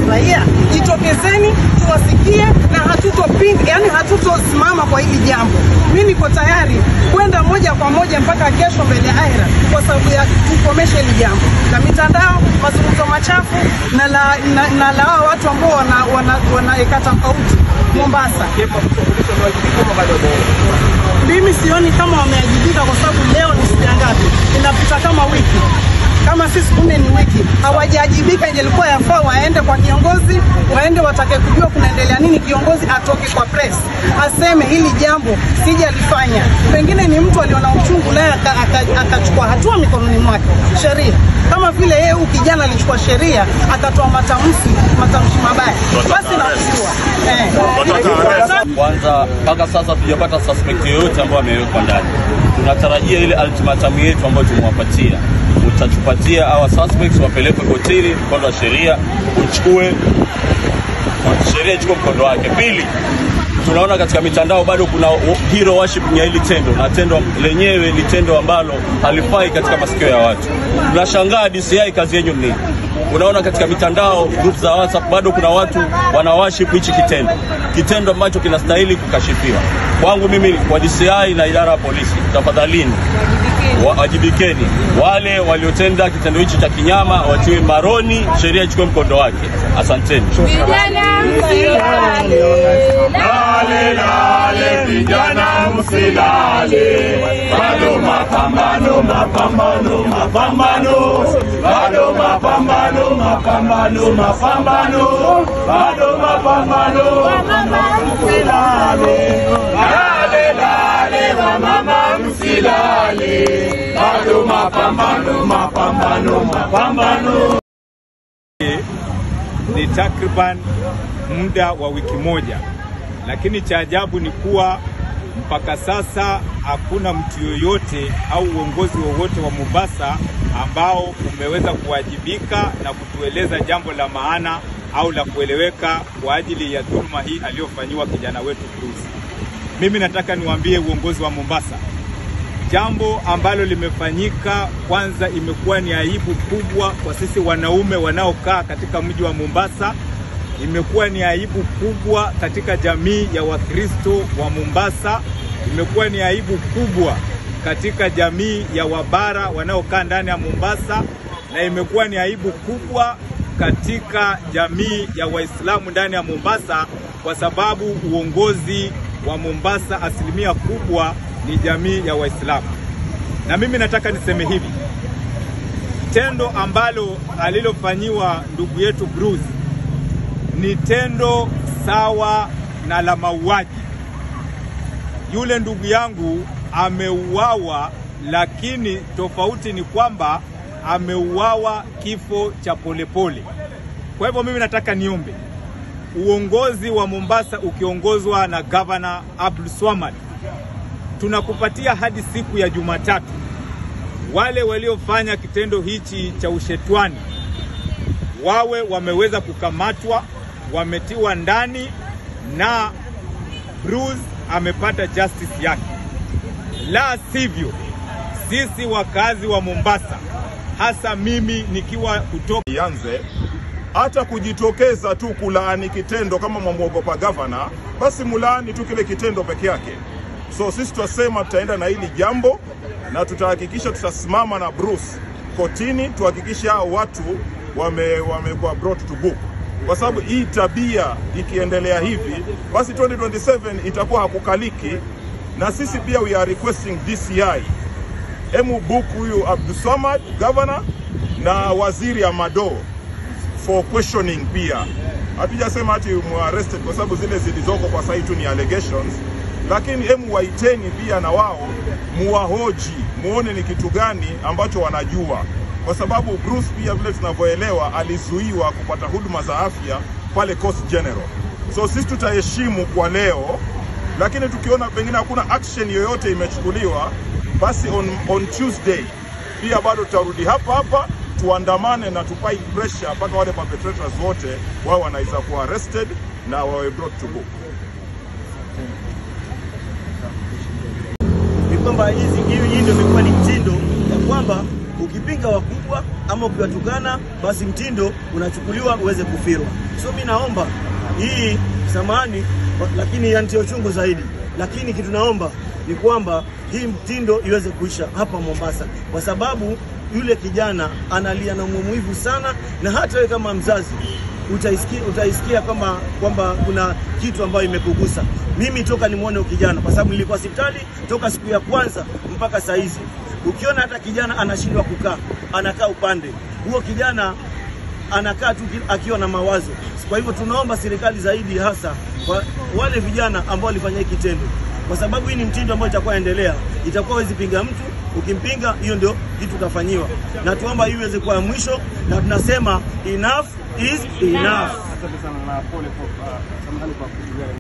raia, jitokezeni tuwasikie, na hatutopinga, yani hatutosimama kwa hili jambo. Mi niko tayari kwenda moja kwa moja mpaka kesho mbele ya aira kwa sababu ya kukomesha hili jambo la mitandao, mazungumzo machafu na la, na, na la hawa watu ambao wanaeka wana, wana tofauti Mombasa. Mimi sioni kama wameajibika kwa sababu leo ni siku ya ngapi? Inapita kama wiki kama si siku nne ni wiki, hawajaajibika. Ingelikuwa yafaa waende kwa kiongozi, waende watake kujua kunaendelea nini. Kiongozi atoke kwa press aseme hili jambo sijalifanya. Pengine ni mtu aliona uchungu naye akachukua hatua mikononi mwake, sheria kama vile yeye huyu kijana alichukua sheria akatoa matamshi matamshi mabaya, basi nakujua eh. Kwanza mpaka sasa tujapata suspect yoyote ambayo amewekwa ndani. Tunatarajia ile ultimatum yetu ambayo tumewapatia, utatupatia hawa suspects wapelekwe kotini, mkondo wa sheria uchukue, sheria ichukue mkondo wake. Pili, tunaona katika mitandao bado kuna hero worship ya hili tendo, na tendo lenyewe ni tendo ambalo halifai katika masikio ya watu. Tunashangaa DCI, kazi yenyu ni nini? Unaona katika mitandao group za WhatsApp bado kuna watu wana worship hichi kitendo, kitendo ambacho kinastahili kukashifiwa. Kwangu mimi kwa DCI na idara ya polisi, tafadhalini wajibikeni. Wale waliotenda kitendo hichi cha kinyama watiwe maroni, sheria ichukue mkondo wake. Asanteni. Vijana msilale, Lale lale, vijana msilale, bado mapambano, mapambano, mapambano, bado mapambano, mapambano, mapambano, bado mapambano, mama msilale, lale lale, wamama msilale, bado mapambano, mapambano, mapambano. ni takriban muda wa wiki moja, lakini cha ajabu ni kuwa mpaka sasa hakuna mtu yoyote au uongozi wowote wa Mombasa ambao umeweza kuwajibika na kutueleza jambo la maana au la kueleweka kwa ajili ya dhuluma hii aliyofanyiwa kijana wetu Bruce. Mimi nataka niwaambie uongozi wa Mombasa, jambo ambalo limefanyika, kwanza imekuwa ni aibu kubwa kwa sisi wanaume wanaokaa katika mji wa Mombasa. Imekuwa ni aibu kubwa katika jamii ya Wakristo wa Mombasa. Imekuwa ni aibu kubwa katika jamii ya Wabara wanaokaa ndani ya Mombasa, na imekuwa ni aibu kubwa katika jamii ya Waislamu ndani ya Mombasa, kwa sababu uongozi wa Mombasa asilimia kubwa ni jamii ya Waislamu. Na mimi nataka niseme hivi, tendo ambalo alilofanyiwa ndugu yetu Bruce ni tendo sawa na la mauaji. Yule ndugu yangu ameuawa, lakini tofauti ni kwamba ameuawa kifo cha polepole. Kwa hivyo mimi nataka niombe uongozi wa Mombasa ukiongozwa na gavana Abdul Swamad, tunakupatia hadi siku ya Jumatatu wale waliofanya kitendo hichi cha ushetwani wawe wameweza kukamatwa, wametiwa ndani na Bruce amepata justice yake. La sivyo, sisi wakazi wa Mombasa, hasa mimi nikiwa kutoka ianze hata kujitokeza tu kulaani kitendo kama mwamwogopa gavana, basi mulaani tu kile kitendo peke yake. So sisi tutasema tutaenda na hili jambo na tutahakikisha tutasimama na Bruce kotini, tuhakikishe hao watu wame wamekuwa brought to book, kwa sababu hii tabia ikiendelea hivi, basi 2027 itakuwa hakukaliki, na sisi pia we are requesting DCI emu book huyu Abdulswamad governor na waziri Amado for questioning pia. Hatujasema ati muarrested kwa sababu zile zilizoko kwa sasa tu ni allegations, lakini emu waiteni pia na wao muwahoji, muone ni kitu gani ambacho wanajua, kwa sababu Bruce pia vile tunavyoelewa alizuiwa kupata huduma za afya pale Coast General. So sisi tutaheshimu kwa leo, lakini tukiona pengine hakuna action yoyote imechukuliwa, basi on, on Tuesday pia bado tutarudi hapa hapa tuandamane na tupai pressure mpaka wale perpetrators wote wao wanaweza kuwa arrested na wawe brought to book. ni kwamba hizi hii hii ndio imekuwa ni mtindo ya kwamba ukipinga wakubwa ama ukiwatukana basi mtindo unachukuliwa uweze kufirwa. So So mimi naomba hii samani, lakini yantia uchungu zaidi, lakini kitu naomba ni kwamba hii mtindo iweze kuisha hapa Mombasa, kwa sababu yule kijana analia na maumivu sana, na hata wewe kama mzazi utaisikia, utaisikia kwamba kwamba kuna kitu ambayo imekugusa. Mimi toka nimwone huyo kijana, kwa sababu nilikuwa hospitali toka siku ya kwanza mpaka saa hizi, ukiona hata kijana anashindwa kukaa, anakaa upande huo, kijana anakaa tu ki- akiwa na mawazo. Kwa hivyo tunaomba serikali zaidi, hasa kwa wale vijana ambao walifanya hiki kitendo, kwa sababu hii ni mtindo ambao itakuwa endelea, itakuwa wezi pinga mtu, ukimpinga hiyo ndio kitu utafanyiwa, na tuomba hii iweze kuwa ya mwisho, na tunasema enough is enough.